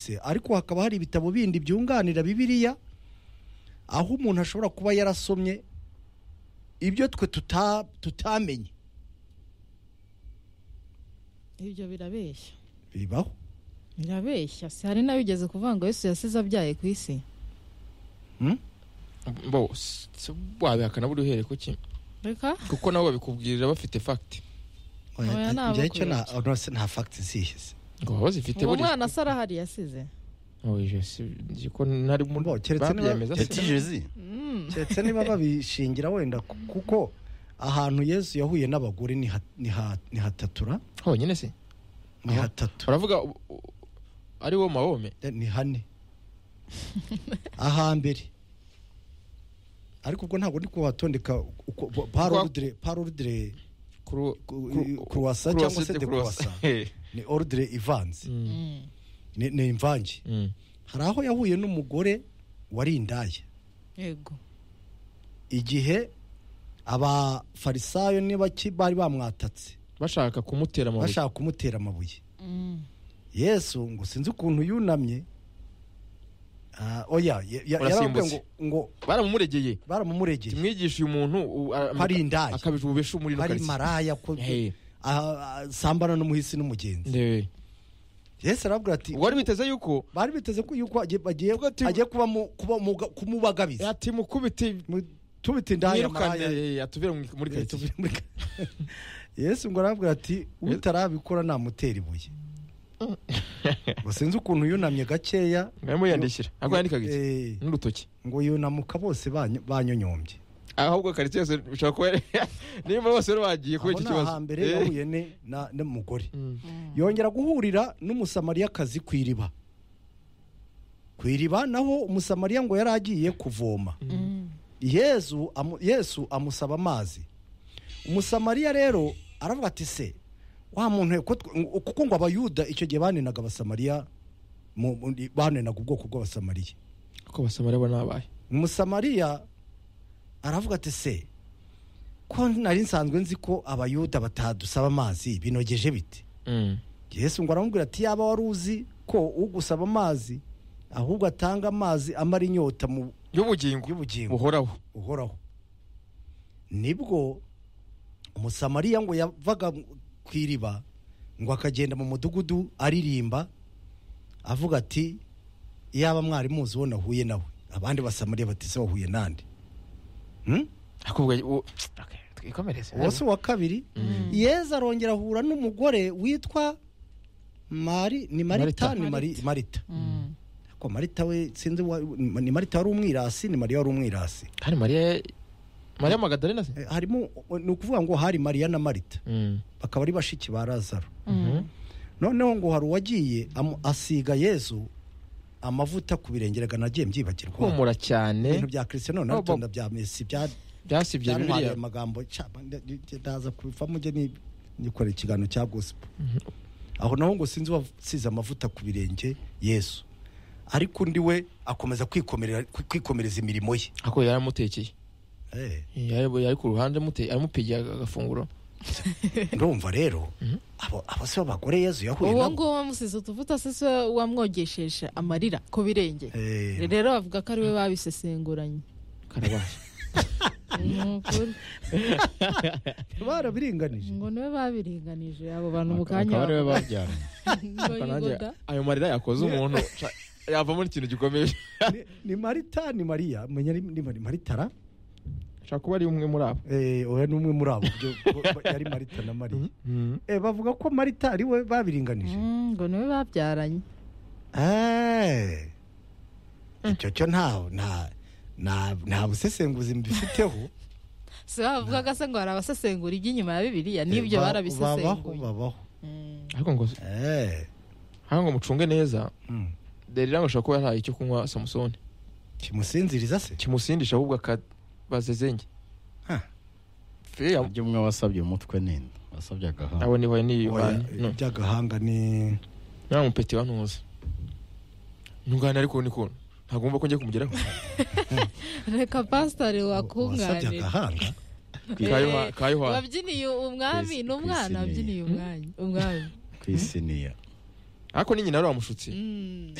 yanditse ariko hakaba hari ibitabo bindi byunganira bibiriya aho umuntu ashobora kuba yarasomye ibyo twe tutamenye ibyo birabeshya bibaho birabeshya si hari nawe ugeze kuvuga ngo yesu yasize abyaye ku isi bo si- wabihakana buri uhereye ku ki reka kuko nabo babikubwirira bafite fagiti Oya, ntabwo njyewe icyo kubera nta- oh, no, se nta fagiti zihize ngo baba bazifite uwo buriya mwana asa arahari yasize oje si nzi ko ntari mu Bo, keretse niba- babyemeza se. yatijezi keretse niba babishingira wenda ku- kuko ahantu yesu yahuye n'abagore ni ha- ni ha- ni hatatura honyine se ni Aho- hatatu uravuga u- u- ari wo mawome ni hane ahambere ariko ubwo ntabwo ndi kuhatondeka parorudire parorudire kuru Ku- kuru- kuruwasa kuruwasa cyangwa se de de kuruwasa. kuruwasa. ni orudire ivanze Mm, ni ni imvange mm. hari aho yahuye n'umugore wari indaya yego igihe abafarisayo niba ki- bari bamwatatse bashaka kumutera amabuye bashaka kumutera amabuye yesu ngo sinzi ukuntu yunamye Ah, oya ya- ya- yarababwiye Urasimbutse. ngo ngo baramumuregeye baramumuregeye kimwigisha uyu muntu u- a- Hari indaya. akabije ububesha umuriro bari ukarisa. maraya ko Hey, ah, ah, sambana n'umuhisi n'umugenzi ndebe yesu arabwira ati wari biteze yuko bari biteze ko yuko agiye bagiye- Tuvuga ati- agiye kuba mu- kuba mu- kumubagabiza ati mukubite Mu- tubite indaya maraya mwirukane atubere mu- muri Eh, karitsiye tuvuye muri ka- yesu ngo arabwira ati utarabikora namutera ibuye ngo sinzi ukuntu yunamye gakeya mwarimu yandishyira ntabwo yandikaga iki Eh, n'urutoki ngo yunamuka bose banyo- banyonyombye ahubwo karitsiye yose bishobora kuba nimba bose rero bagiye kubera aho iki ni kibazo ahambere Eh. yahuye ne- na- n'umugore Mm. yongera guhurira n'umusamariyakazi ku iriba ku iriba naho umusamariya ngo yari agiye kuvoma yesu amu- yesu amusaba amazi umusamariya rero aravuga ati se wa muntu we, ko twe- ngo- kuko ngo abayuda icyo gihe banenaga abasamariya mu- mu- banenaga ubwoko bw'abasamariya uko basamariya bo nabaye umusamariya aravuga ati se ko nari nsanzwe nzi ko abayuda batadusaba amazi binogeje bite Mm. yesu ngo aramubwira ati yaba wari uzi ko ugusaba amazi ahubwo atanga amazi amara inyota mu y'ubugingo y'ubugingo buhoraho buhoraho nibwo umusamariya ngo yavaga ku iriba ngo akagenda mu mudugudu aririmba avuga ati iyaba mwari muzi uwo nahuye nawe abandi basamariya batise wahuye nande Hmm? akubwiye u- Okay, twikomereze uwo si uwa kabiri yezu arongera ahura n'umugore witwa mari ni marita Marita. ni Mari- marita ko marita we sinzi uwa- ni marita wari umwirasi ni mariya wari umwirasi kandi mariya mariya magadalena se Eh, harimo ni ukuvuga ngo hari mariya na marita Mm. bakaba ari bashiki ba lazaro Mhm. noneho ngo hari uwagiye amu- asiga yesu amavuta ku birenge reka nagiye mbyibagirwa humura ibintu cyane bya kirisitiyano Oh, narutonda Bob. bya mesi bya- byasibye byantwariye bibiliya amagambo cyaba nda- nda- ndaza kubivamo njye ni- nikorera ikiganiro cya gosipo aho naho ngo sinzi uwasize amavuta ku birenge yesu ariko undi we akomeza kwikomerera- kwikomereza imirimo ye ako yari amutekeye Eh. yari yari ku ruhande amute- aramupigiye agafunguro ndumva rero abo abo si bo bagore yezu yahuye uwo nabo nguwo wamusize utuvuta se siwe wamwogesheje amarira ku birenge Eh, rero bavuga ko ari we babisesenguranye karabaye Ni ukuri. barabiringanije ngo niwe babiringanije abo bantu mu akaba kanya ariwe babyaranye ngo nanjye yigoda ayo marira yakoze umuntu ca- yavamo n'ikintu gikomeye Ni- ni marita ni mariya menya ni ni Mari- maritara ashobora kuba ari umwe muri abo Eh, oya ni umwe muri abo byo bo- bo- yari marita na mariya Eh, bavuga ko marita ari we babiringanije Mm, ngo niwe babyaranye Eh, icyo cyo nta nta nta nta busesenguzi mbifiteho si bavugaga se ngo hari abasesengura iby'inyuma ya bibiliya Eh, n'ibyo ba- babaho barabisesenguye babaho Mm. ariko ngo Eh, ariko ngo mucunge neza mm. derira ngo ashobora kuba yahaye icyo kunywa samusoni kimusinziriza se kimusindisha ahubwo akabazezenge Ha. ibyo umwe wasabye umutwe n'inda wasabye agahanga abo ni wayo ni Oya, iby'agahanga ni nta mupeti wa ntuzi ntungane ariko ni kuntu ntagomba ko njya kumugeraho reka pasitari wasabye wakunganira agahanga Ka Yoha- ka yohana wabyiniye umwami Kwisi- n'umwana kwisiniye. wabyiniye umwanya umwami ku isiniya ariko ni nyina wari wamushutse Mm.